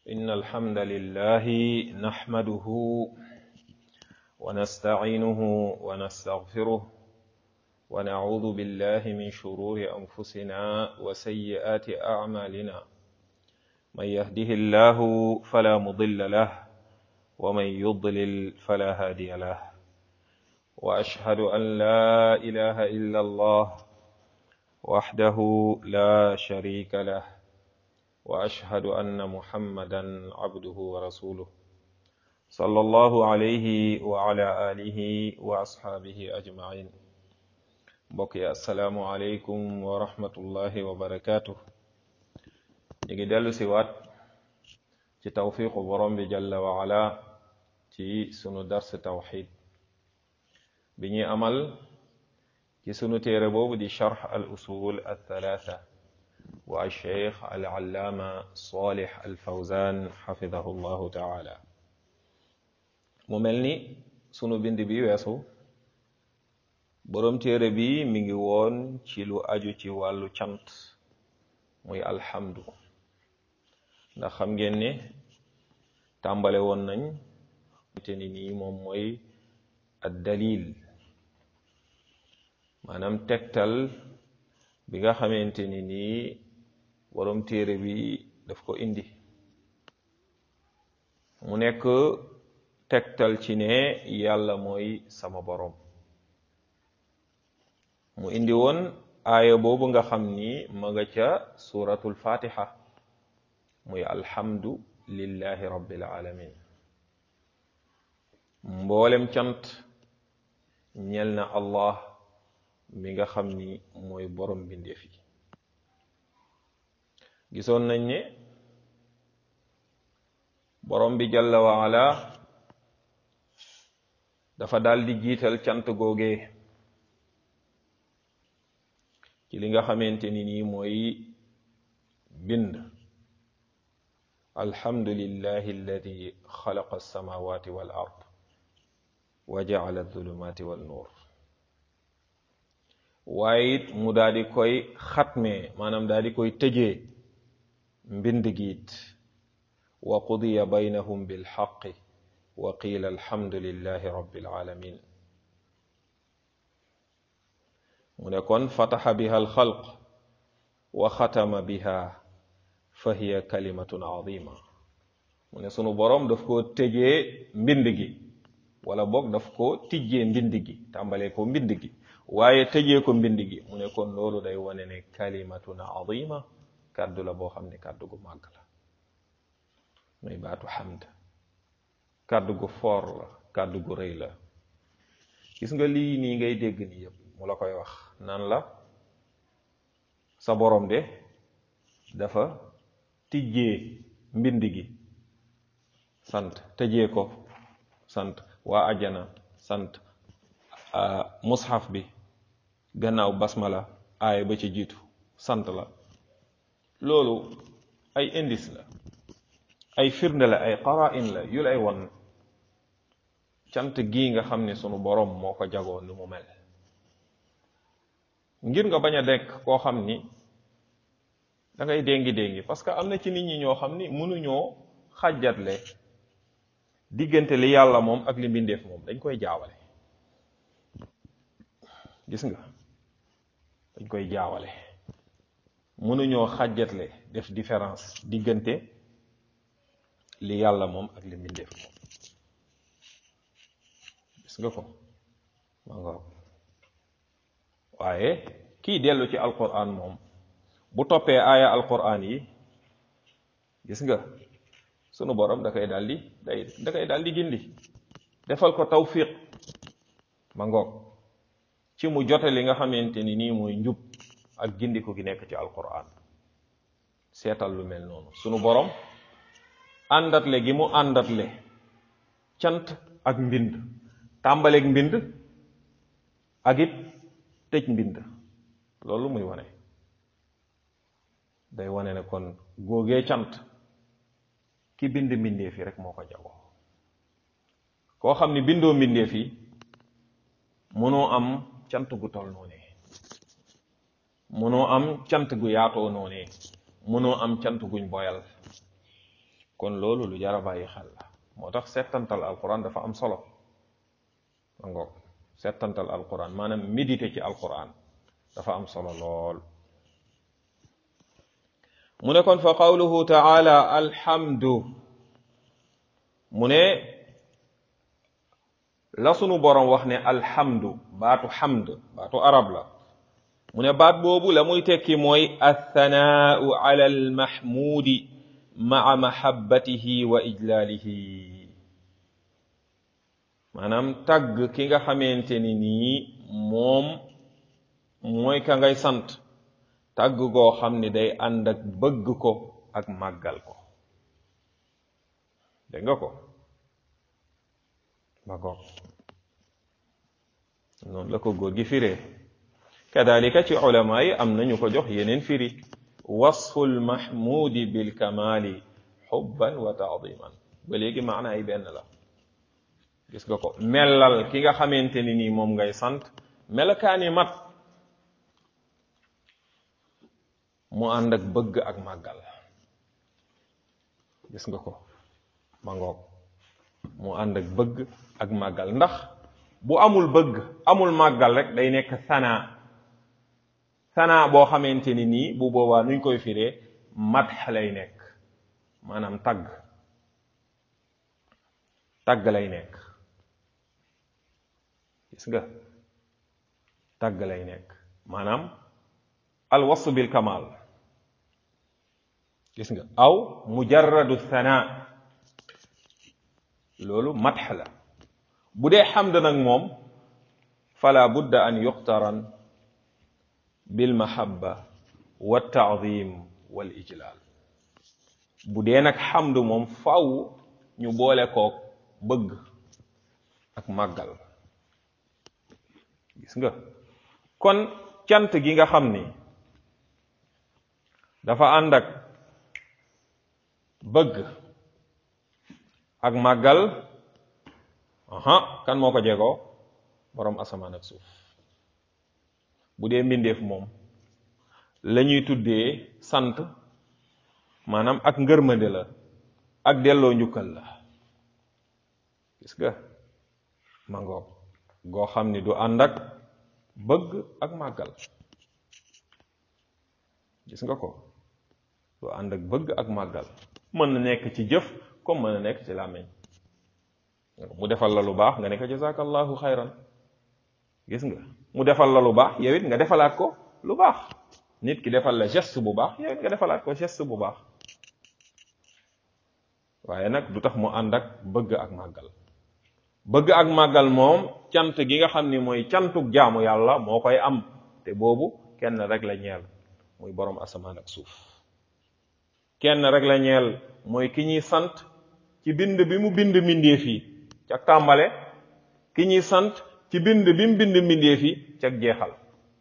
إن الحمد لله نحمده ونستعينه ونستغفره ونعوذ بالله من شرور أنفسنا وسيئات أعمالنا من يهده الله فلا مضل له ومن يضلل فلا هادي له وأشهد أن لا إله إلا الله وحده لا شريك له واشهد ان محمدا عبده ورسوله صلى الله عليه وعلى اله واصحابه اجمعين mbokk assalaamu aleykum wa rahmatullahi wa barakaatu ñu ngi dellu si waat ci tawfiqu borom bi jalla wa ala ci sunu dars tawxid bi ñuy amal ci sunu téere boobu di charx al usul al thalatha wa cheikh al allaama salih al fawzan xafidahu llahu taala mu mel ni sunu bind bi weesu boroom téere bi mi ngi woon ci lu aju ci wàllu cant muy alhamdu ndax xam ngeen ne tàmbale woon nañ te ni nii moom mooy ad dalil maanaam tegtal bi nga xamante ni nii boroom téere bi daf ko indi mu nekk tegtal ci ne yàlla mooy sama boroom mu indi woon aaya boobu nga xam ni ma nga ca suratul fatiha muy alhamdu lillahi rabbil alamin mboolem cant ñel na allah mi nga xam ni mooy borom bindeef yi gisoon nañ ne borom bi jalla wa ala dafa daal di jiital cant googee ci li nga xamante ni nii mooy bind alhamdulillahi alladi xalaqa alsamawati wal ard wa jaala alzulumati wal nuur waaye it mu daal di koy xatmee maanaam daal di koy tëjee mbind giit wa qudiya baynahum bilxaqi wa qiila alhamdulillahi rabbil alamin mu ne kon fataxa biha alxalq wa xatama biha fa hiya kalimatun azima mu ne sunu boroom daf ko tëjee mbind gi wala boog daf ko tijjee mbind gi tàmbalee ko mbind gi waaye tëjee ko mbind gi mu ne kon loolu day wane ne kalimatun azima kàddu la boo xam ne kàddu gu màgg la muy baatu xamd kàddu gu foor la kàddu gu rëy la gis nga lii nii ngay dégg ni yëpp mu la koy wax naan la sa borom de dafa tijjee mbind gi sant tëjee ko sant waa ajana sant mushaf bi gannaaw basmala aaya ba ci jiitu sant la loolu ay indice la ay firnde la ay qara'in la yu lay won cant gii nga xam ne sunu boroom moo ko jagoo ni mu mel ngir nga bañ a dekk koo xam ni da ngay déngi déngi parce que am na ci nit ñi ñoo xam ni mënuñoo xàjjatle diggante li yàlla moom ak li mbindeef moom dañ koy jaawale gis nga dañ koy jaawale mënuñoo xàjjatle def différence diggante li yàlla moom ak li mbindeef moom gis nga ko ma nga waaye kii dellu ci alquran moom bu toppee aaya alquran yi gis nga sunu borom da koy daldi day da koy daldi gindi defal ko tawfiq ma ngoog ci mu jote li nga xamante ni nii mooy njub ak gindiku gi nekk ci alquran seetal lu mel noonu sunu borom àndatle gi mu àndatle cant ak mbind tàmbaleeg mbind ak it tëj mbind loolu muy wane day wane ne kon góogee cant ki bind mbindeef yi rek moo ko jagoo koo xam ni bindoo mbindeef yi mënoo am cant gu tol noonee mënoo am cant gu yaatoo noonee mënoo am cant guñ boyal kon loolu lu jar a bàyyi xel la moo tax settantal alquran dafa am solo ma ngoog settantal alquran maanaam méditer ci alquran dafa am solo lool mu ne kon fa qawluhu taala alhamdu mu ne la sunu boroom wax ne alhamdu baatu hamd baatu arab la mu ne baat boobu la muy tekki mooy althanaau ala almahmuudi maa mahabbatihi wa ijlaalihi maanaam tagg ki nga xamante ni nii moom mooy ka ngay sant tagg goo xam ne day ànd ak bëgg ko ak màggal ko dégg nga ko ba goog noonu la ko góor gi firee kadalika ci ulama yi am nañu ko jox yeneen firi wasfu lmahmudi bilkamali xubban wa taadiman ba léegi maana ay benn la gis nga ko melal ki nga xamante ni nii moom ngay sant melakaani mat mu ànd ak bëgg ak màggal gis nga ko ma ngoog mu ànd ak bëgg ak màggal ndax bu amul bëgg amul màggal rek day nekk sanaa sanaa boo xamante ni nii bu boobaa nuñ koy firee madx lay nekk maanaam tagg tagg lay nekk gis nga tagg lay nekk maanaam al wasf bil kamal gis nga aw mujarradu sanaa loolu madx la bu dee xamd nag moom fala budda an yuqtaran bil mahabba wa taadim wal ijlal bu dee nag xamd moom faw ñu boole kook bëgg ak màggal gis nga kon cant gi nga xam ni dafa ànd ak bëgg ak màggal aha kan moo ko jegoo boroom asamaan ak suuf bu dee mbindeef moom la ñuy tuddee sant maanaam ak ngërmande la ak delloo njukkal la gis nga mangoog goo xam ni du ànd ak bëgg ak màggal gis nga ko du ànd ak bëgg ak màggal mën na nekk ci jëf comme mën na nekk ci làmmiñ mu defal la lu baax nga ne ko jazakallahu xayran gis nga mu defal la lu baax yow it nga defalaat ko lu baax nit ki defal la geste bu baax yow it nga defalaat ko geste bu baax waaye nag du tax mu ànd ak bëgg ak màggal bëgg ak màggal moom cant gi nga xam ni mooy cantuk jaamu yàlla moo koy am te boobu kenn rek la ñeel muy boroom asamaan ak suuf kenn rek la ñeel mooy ki ñuy sant ci bind bi mu bind mbindeef yi ca tàmbale ki ñuy sant ci bind bi mu bind mbindeef yi ca jeexal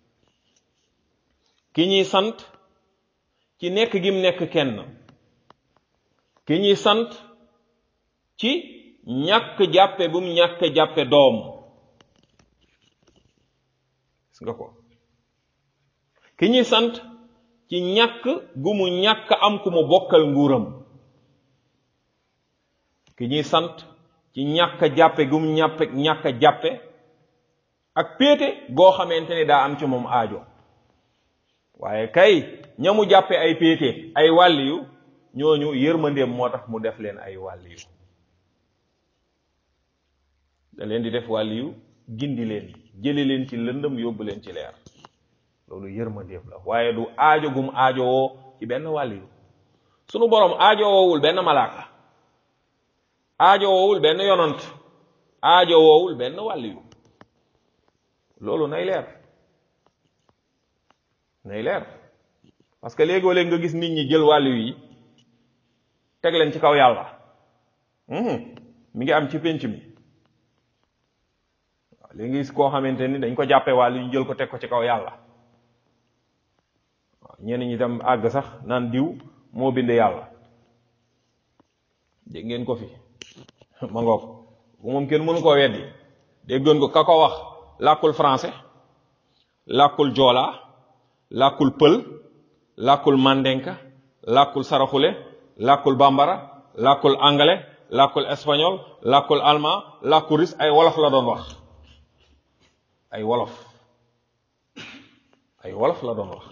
ki ñuy sant ci nekk gi mu nekk kenn ki ñuy sant ci ñàkk jàppe bu mu ñàkk jàppe doom gis nga ko ki ñuy sant ci ñàkk gu mu ñàkk am ku mu bokkal nguuram ki ñuy sant ci ñàkk jàppe gu mu ñàppe ñàkk jàppe ak péete goo xamante ni daa am ci moom aajo waaye kay ñamu jàppe ay péete ay wàlliyu ñooñu yërmandeem moo tax mu def leen ay wàlliyu da leen di def wàlliyu gindi leen jële leen ci lëndëm yóbbu leen ci leer loolu yërmandeem la waaye du aajo gum aajowoo ci benn wàlliyu sunu boroom aajowoowul benn malaaka aajowoowul benn yonant aajowoowul benn wàlliyu loolu nay leer nay leer parce que léegoo léeg nga gis nit ñi jël wàlliyu yi teg leen ci kaw yàlla mi ngi am ci pénc mi waaw léegi gis koo xamante ni dañ ko jàppe wàllu ñu jël ko teg ko ci kaw yàlla waaw ñenn ñi tam àgg sax naan diw moo bind yàlla dégg ngeen ko fi ma ngoog bu moom kenn mënu koo weddi déggoon ko ka ko wax làkkul français làkkul joola làkkul pël làkkul mandenka làkkul saraxule làkkul bambara làkkul anglais làkkul espagnol làkkul allemand làkkul russe ay wolof la doon wax ay wolof ay wolof la doon wax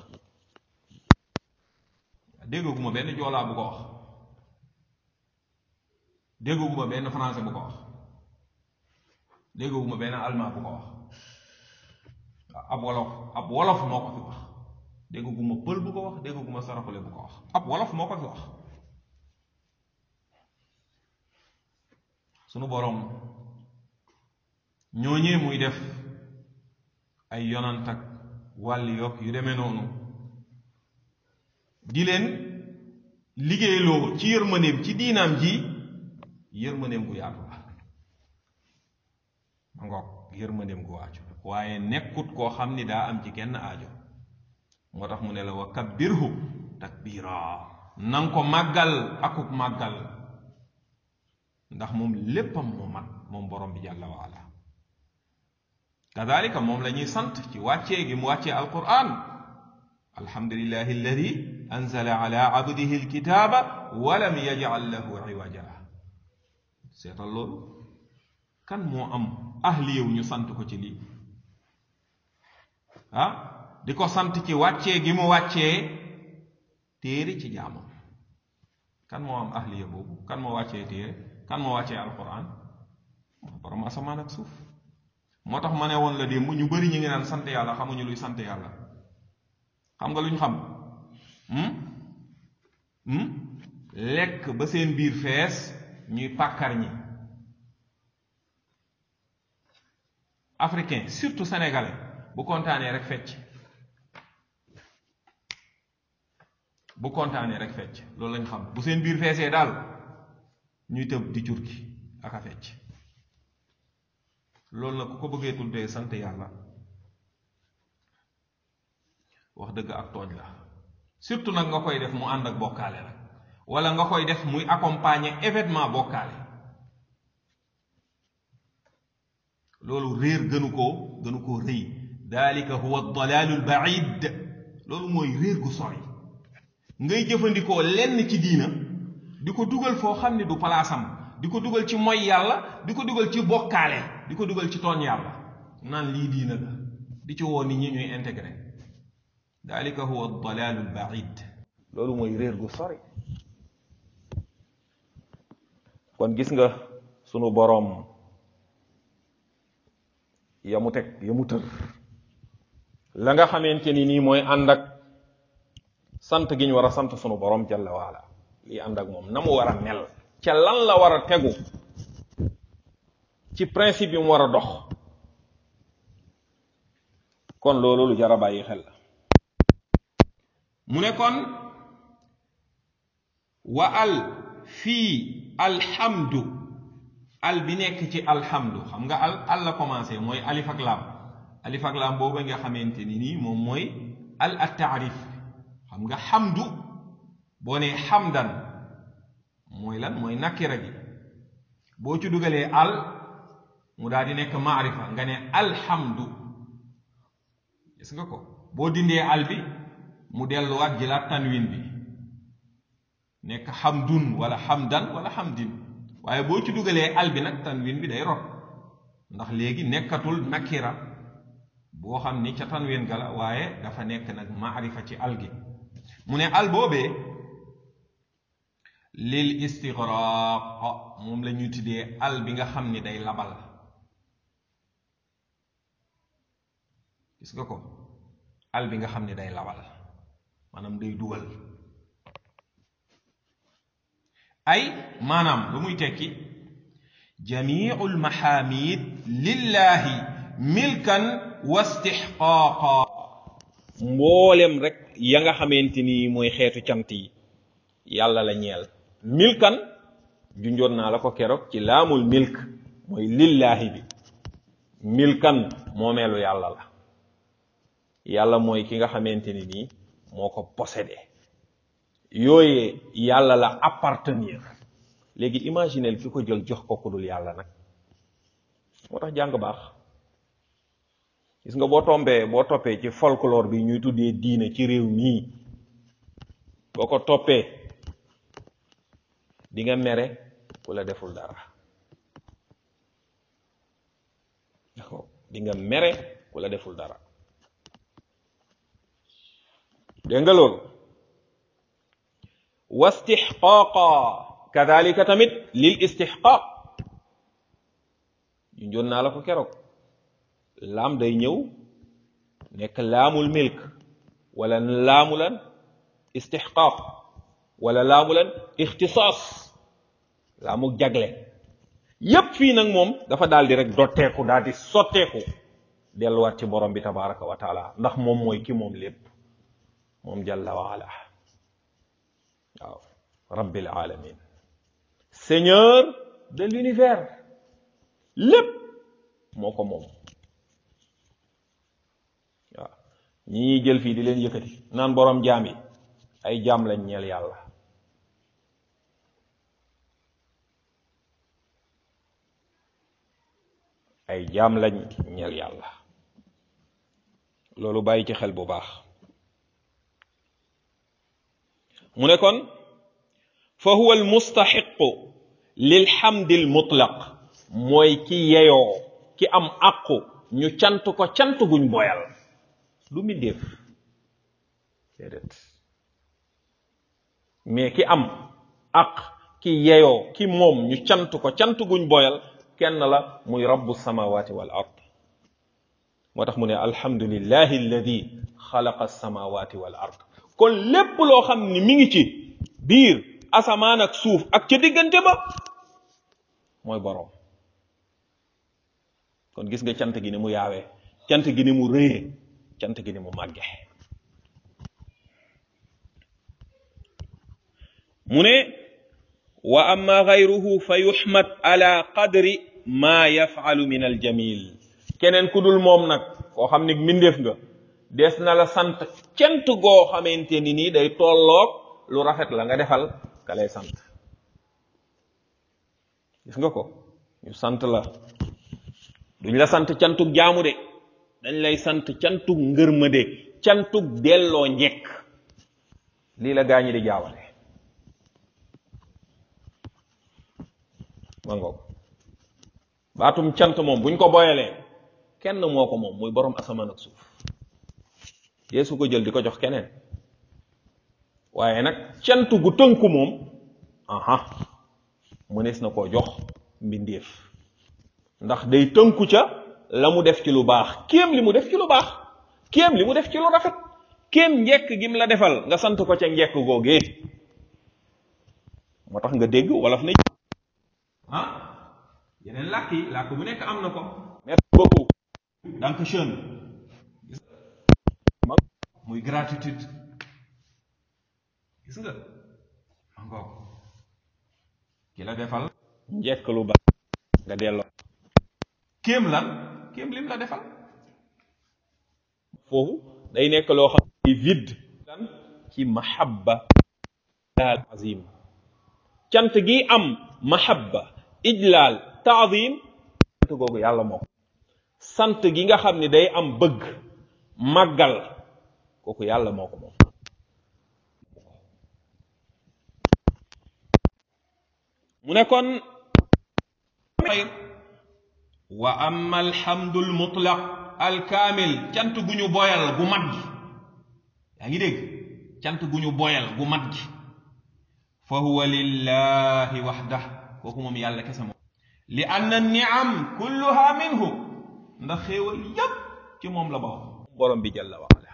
déggaguma benn joolaa bu ko wax déggaguma benn français bu ko wax déggaguma benn allemand bu ko wax ab wolof ab wolof moo ko fi wax déggaguma pël bu ko wax déggaguma saraxule bu ko wax ab wolof moo ko fi wax sunu boroom ñooñee muy def ay yonant ak wàlli yokk yu demee noonu di leen liggéeyloo ci yërmandeem ci diinaam ji yërmandeem gu yaatu la ma ngoog yërmandeem gu waaju waaye nekkut koo xam ni daa am ci kenn aajo moo tax mu ne la wa kabbirhu takbira nanga ko màggal akuk màggal ndax moom léppam moo mat moom borom bi jàlla wa ala kadalika moom la ñuy sant ci wàccee gi mu wàccee alquran alhamdulillahi alladi anzala ala abdihi alkitaba walam yajal lahu iwaja seetal loolu kan moo am ahliyew ñu sant ko ci lii ah di ko sant ci wàccee gi mu wàccee téere ci jaamam kan moo am ahliya boobu kan moo wàccee téere kan moo wàccee alquran borom asamaan ak suuf moo tax ma ne woon la démb ñu bari ñu ngi naan sant yàlla xamuñu luy sant yàlla xam nga lu ñu xam lekk ba seen biir fees ñuy pàkkar ñi africain surtout sénégalais bu kontaanee rek fecc bu kontaanee rek fecc loolu lañ xam bu seen biir feesee daal ñuy tëb di jur gi ak a fecc loolu nag ku ko bëggee tuddee sant yàlla wax dëgg ak tooñ la surtout nag nga koy def mu ànd ak bokkaale nag wala nga koy def muy accompagner événement bokkaale loolu réer gënu koo gënu koo rëy dalika huwa dalaalu lbaid loolu mooy réer gu sori ngay jëfandikoo lenn ci diina di ko dugal foo xam ne du palaasam di ko dugal ci moy yàlla di ko dugal ci bokkaale di ko dugal ci tooñ yàlla naan lii diina la di ci woo nit ñi ñuy intégré dalika huwa dalaalu lbaid loolu mooy réer gu sori kon gis nga sunu boroom ya mu teg ya mu tër la nga xamante ni nii mooy ànd ak sant gi ñu war a sant sunu boroom jalla waala lii ànd ak moom na mu war a mel ca lan la war a tegu ci principe yi mu war a dox kon loolu lu jar a bàyyi xel la mu ne kon wa al fii alhamdu al bi nekk ci alhamdu xam nga al al la commencé mooy alif ak laam alif ak laam boobu nga xamante ni nii moom mooy al at taarif xam nga xamdu boo nee xamdan mooy lan mooy nakira gi boo ci dugalee al mu daal di nekk maarifa nga ne alhamdu gis nga ko boo dindee al bi mu delluwaat jëlaat tanwin bi nekk xamdun wala xamdan wala xamdin waaye boo ci dugalee al bi nag tanwin bi day rot ndax léegi nekkatul nakira boo xam ni ca tanwin ga la waaye dafa nekk nag maarifa ci al gi mu ne al boobee lil istigraq moom la ñuy tuddee al bi nga xam ni day labal gis nga ko al bi nga xam ni day labal maanaam day dugal ay maanaam lu muy tekki jamiu lmahamid lillahi milkan wa istixqaaqa mboolem rek ya nga xamante ni mooy xeetu cant yi yàlla la ñeel milkan junjoon naa la ko keroog ci laamul milk mooy lillahi bi milkan moomeelu yàlla la yàlla mooy ki nga xamante ni nii moo ko possédé yooyee yàlla la appartenir léegi imaginel ki ko jël jox ko ku dul yàlla nag moo tax jàng baax gis nga boo tombee boo toppee ci folklore bi ñuy tuddee diine ci réew mii boo ko toppee di nga mere ku la deful dara di nga mere ku la deful dara dégg nga loolu wastixqaaqa kadalika tamit lil istixqaaq ñu njoon naa la ko keroog laam day ñëw nekk laamul milk wala laamu lan istixqaaq wala laamu lan ixtisaas laamuk jagle yépp fii nag moom dafa daal di rek dotteeku daal di sotteeku delluwaat ci borom bi tabaraka wa taala ndax moom mooy ki moom lépp moom jalla wa ala waaw rabbil alamin seigneur de l'univers lépp moo ko moom waaw ñi ñuy jël fii di leen yëkkati naan borom jaam yi ay jaam lañ ñeel yàlla ay jaam lañ ñeel yàlla loolu bàyyi ci xel bu baax mu ne kon fa huwa al mustaxiqu lil xamdil mutlaq mooy ki yeyoo ki am àqu ñu cant ko cant guñ boyal du mbindéef déedéet mais ki am àq ki yeyoo ki moom ñu cant ko cant guñ boyal kenn la muy rabbu samawati wal ard moo tax mu ne alhamdulillahi alladi xalaqa samawati wal ard kon lépp loo xam ni mi ngi ci biir asamaan ak suuf ak ca diggante ba mooy boroom kon gis nga cant gi ni mu yaawee cant gi ni mu rëyee cant gi ni mu màgge mu ne wa amma gayruhu fa yuxmad ala qadri ma yafalu min aljamil keneen ku dul moom nag koo xam ni mbindeef nga des na la sant cant goo xamante ni nii day tolloog lu rafet la nga defal ka lay sant gis nga ko ñu sant la duñ la sant cantug jaamu de dañ lay sant cantug ngërmande cantug delloo njekk lii la gaañi di jaawale ma ngoog baatum cant moom buñ ko boyalee kenn moo ko moom muy borom asamaan ak suuf yeesu ko jël di ko jox keneen waaye nag cant gu tënku moom aha mënees na koo jox mbindeef ndax day tënku ca la mu def ci lu baax kéem li mu def ci lu baax kéem li mu def ci lu rafet kéem njekk gim la defal nga sant ko ca njekk googee moo tax nga dégg wolof ne ah yeneen làkk yi làkk bu nekk am na ko merci beaucoup danke schön muy gratitude gis nga encore ki la defal njekk lu baax nga delloo kéem lan kéem lim la defal foofu day nekk loo xam ne vide lan ci mahabba al azim cant gi am mahabba ijlaal taadim sant googu yàlla moo ko sant gi nga xam ne day am bëgg màggal kooku yàlla moo ko moom mu ne kon wa amma alhamdu almutlaq alkaamil cant gu ñu boyal gu mat gi yaa ngi dégg cant gu ñu boyal gu mat gi fa huwa lillahi waxdah kooku moom yàlla kese moom li anna niam kulluha minhu ndax xéewal yépp ci moom la bawoo borom bi jalla wa ala